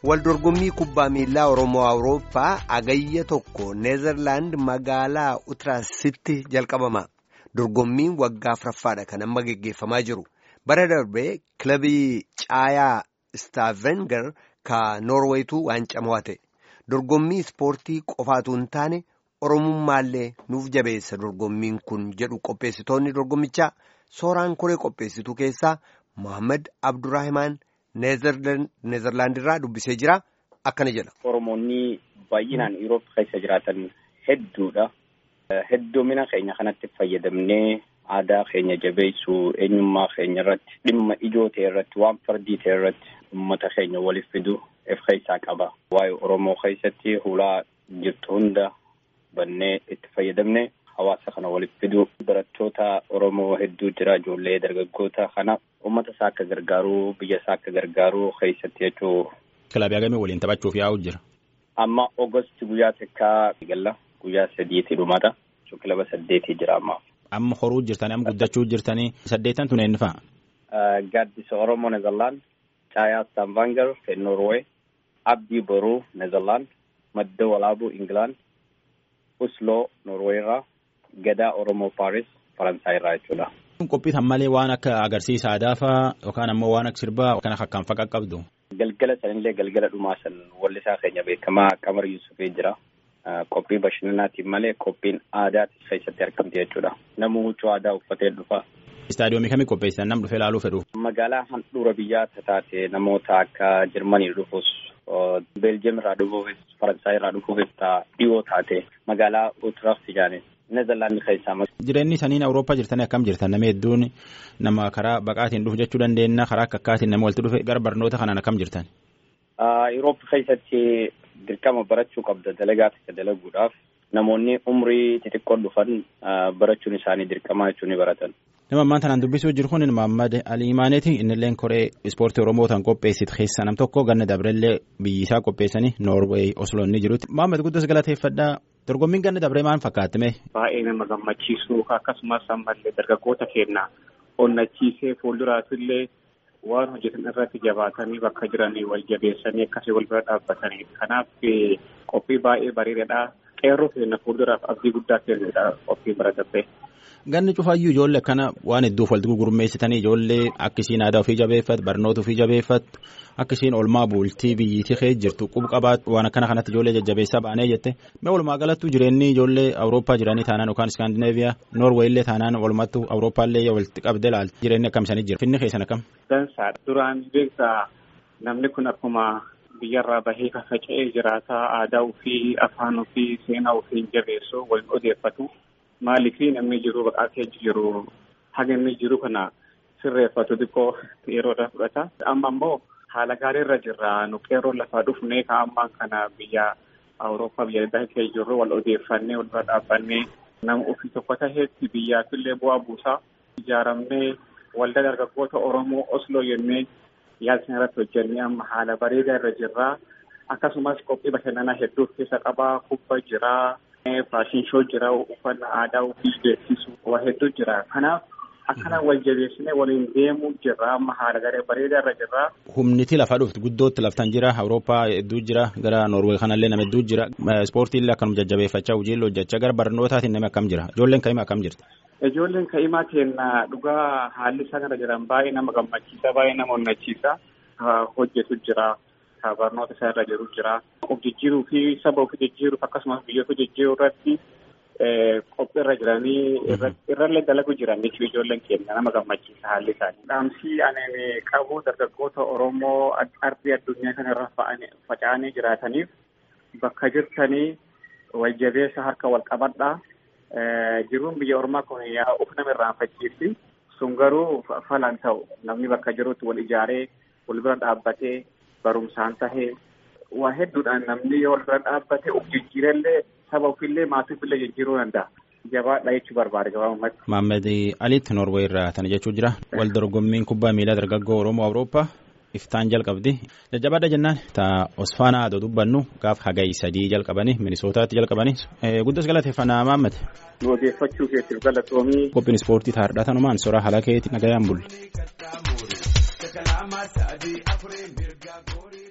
Waldorgommii kubbaa miilaa Oromoo Awurooppaa agayya tokko Neezerlaand magaalaa Utiraasitti jalqabama. Dorgommiin waggaa afuraffaadha kan amma geggeeffamaa jiru. Bara darbee kilabii caayaa Staavenger ka Noorweetu waancaa mo'ate. Dorgommii ispoortii qofaatu hin taane Oromummaallee nuuf jabeessa dorgommiin kun jedhu qopheessitoonni dorgommichaa sooraan koree qopheessituu keessaa Mohaammed Abdurraahimaan Neezerlaand irraa dubbisee jira akkana jedha. Oromoonni baay'inaan Yuuroop keessa jiraatan hedduudha. Hedduumina keenya kanatti fayyadamnee aadaa keenya jabeessuu eenyummaa keenya irratti dhimma ijoo ta'e irratti waan fardii ta'e irratti uummata keenya waliif fidu of keessaa qaba. Waa'ee Oromoo keessatti hulaa jirtu hunda bannee itti fayyadamne hawaasa kana waliif fidu barattoota Oromoo hedduu jira ijoollee dargaggoota kana uummata isaa akka gargaaruu biyya isaa akka gargaaruu keessatti jechuu. Kilabii hagamii waliin taphachuuf yaa'u jira. Amma Ogosti guyyaa takkaa galla guyyaa sadiitti dhumata. Kilaba saddeetii jira amma. Amma horuu jirtanii amma guddachuu jirtanii saddeetan tun eenyu fa'a? Gaaddisa Oromoo Neezerlaand, Caayaa Staavanger Noorwee, Abdii Boruu Neezerlaand, Madda Walaabuu Ingilaand, Usloo Noorwee irraa, Gadaa Oromoo Paaris Faransaay irraa jechuudha. Qophiitan malee waan akka agarsiisa aadaa fa'aa yookaan ammoo waan akka sirbaa kan akkaan faqa qabdu. Galgala sanillee galgala dhumaa san wallisaa keenya beekamaa Qamar Yusufee jira. Qophii bashannanaatiin malee qophiin aadaati keessatti argamti jechuudha. Namni huccuu aadaa uffatee dhufa. Istaadiyoomii kamii qopheessan nam dhufee ilaaluu fedhu? Magaalaa handhuura biyyaa taate namoota akka Jarmanii dhufus, Beeljiyeem irraa dhufuufis, Faransaay irraa dhufuufis dhiyoo taate magaalaa Utrecht jedhani. Neezerlaand keessaa. Jireenyi saniin Awurooppaa jirtanii akkam jirtan namni hedduun nama karaa baqaatiin dhufu jechuu dandeenya karaa akka akkaatiin nama walitti dhufe gara barnoota kanaan akkam jirtan? Yuuroop keessatti dirqama barachuu qabda dalagaa tokko dalaguudhaaf namoonni umrii xixiqqoo dhufan barachuun isaanii dirqamaa jechuun ni baratan. Nama ammaan tanaan dubbisuu jiru kun Mohaammed Ali Imaaneeti innillee koree ispoortii Oromoo tan qopheessitu keessaa nam tokko ganna dabrellee biyyisaa qopheessanii Noorweey Oslo inni jirutti. Mohaammed guddas galateeffadhaa dorgommiin ganna dabree maal fakkaatime? Baay'ee nama gammachiisu akkasumas ammallee dargaggoota keenya onnachiisee fuulduraatillee waan hojjetan irratti jabaatanii bakka jiranii wal jabeessanii akkasii wal bira dhaabbatanii kanaaf qophii baay'ee bareedaadha qeerroo keenya fuulduraaf abdii guddaa kennudha qophii baratame. Ganni cufaayyuu ijoollee akkana waan hedduuf walitti gurmeessitanii ijoollee akka isiin aadaa ofii jabeeffatu barnoota ofii jabeeffatu akka isiin olmaa bultii biyyiitii kee jirtu qub qabaatu waan akkana kanatti ijoollee jajjabeessaa baanee jette mee walumaa galattuu jireenyi ijoollee Awurooppaa jiranii taanaan yookaan Iskaandineeviyaa Noorweeyillee taanaan walumattuu Awurooppaallee walitti qabdee ilaalti jireenyi akkam isaanii jira finni keessan akkam. Dansaa duraan beektaa namni kun akkuma biyyarraa bahee faca'ee jiraataa aadaa ofii afaan ofii seenaa ofii jabeessu waliin odeeffatu. Maaliif namni jiru baqatee jiru haga inni jiru kana sirreeffatu xiqqoo yeroodha fudhata. Amma immoo haala gaarii irra jirra. Nu qeerroo lafaa dhufnee kan ammaan kana biyya Awurooppaa biyya adda kee jirru wal odeeffannee wal bira dhaabbannee nama ofii tokko taheetti biyyaafillee bu'aa buusaa ijaaramnee waldaa dargaggoota Oromoo Osloo jennee yaalchin irratti hojjennee amma haala bareedaa irra jirra. Akkasumas qophii bashannanaa hedduu keessa qabaa kubba jiraa. Faashin shoo jira uffannaa aadaa ofii beeksisu waa hedduu jira kanaaf akkana wal jabeessinee waliin deemuu jirra amma haala garee bareedaa irra jirra. Humniti lafa dhufti guddootti laftan jira Awurooppaa hedduu jira gara Noorwee kanallee nama hedduu jira ispoortiillee akkanuma jajjabeeffachaa hojiillee hojjechaa gara barnootaatiin nama akkam jira ijoolleen ka'imaa akkam jirti. Ijoolleen ka'imaa keenya dhugaa haalli isaan irra jiran baay'ee nama gammachiisa baay'ee nama onnachiisa hojjetu jira. barnoota isaa irra jiru jira. Of jijjiiruu fi saba ofii jijjiiruuf akkasumas biyyoota jijjiiruu irratti qophii irra jiranii irrallee dalagu jiran jechuun ijoolleen keenya nama gammachiisa haalli isaanii. Dhaamsii ani qabu dargaggoota Oromoo ardii addunyaa kana irra faca'anii jiraataniif bakka jirtanii wal jabeessa harka wal qabadhaa. Jiruun biyya Oromaa kun uf nama irraanfachiisi. Sun garuu falan ta'u namni bakka jirutti wal ijaaree wal bira dhaabbatee barumsaan tahee waa hedduudhaan namni wal bira dhaabbate of jijjiirellee saba ofiillee maatii ofiillee jijjiiruu danda'a. Jabaadha jechuu barbaade gabaabumatti. Mohaammed Aliitti Noorwee irraa tana jechuu jira. Wal dorgommiin kubbaa miilaa dargaggoo Oromoo Awurooppaa iftaan jalqabdi. Jajjabaadha jennaan taa Osfaanaa adoo dubbannu gaaf hagayi sadii jalqabanii Minisootaatti jalqabanii guddas galateeffannaa Mohaammed. Odeeffachuu keetiif galatoomii. Qophiin ispoortii taa'aadha tanumaan soraa haala keetti nagayaan bulle.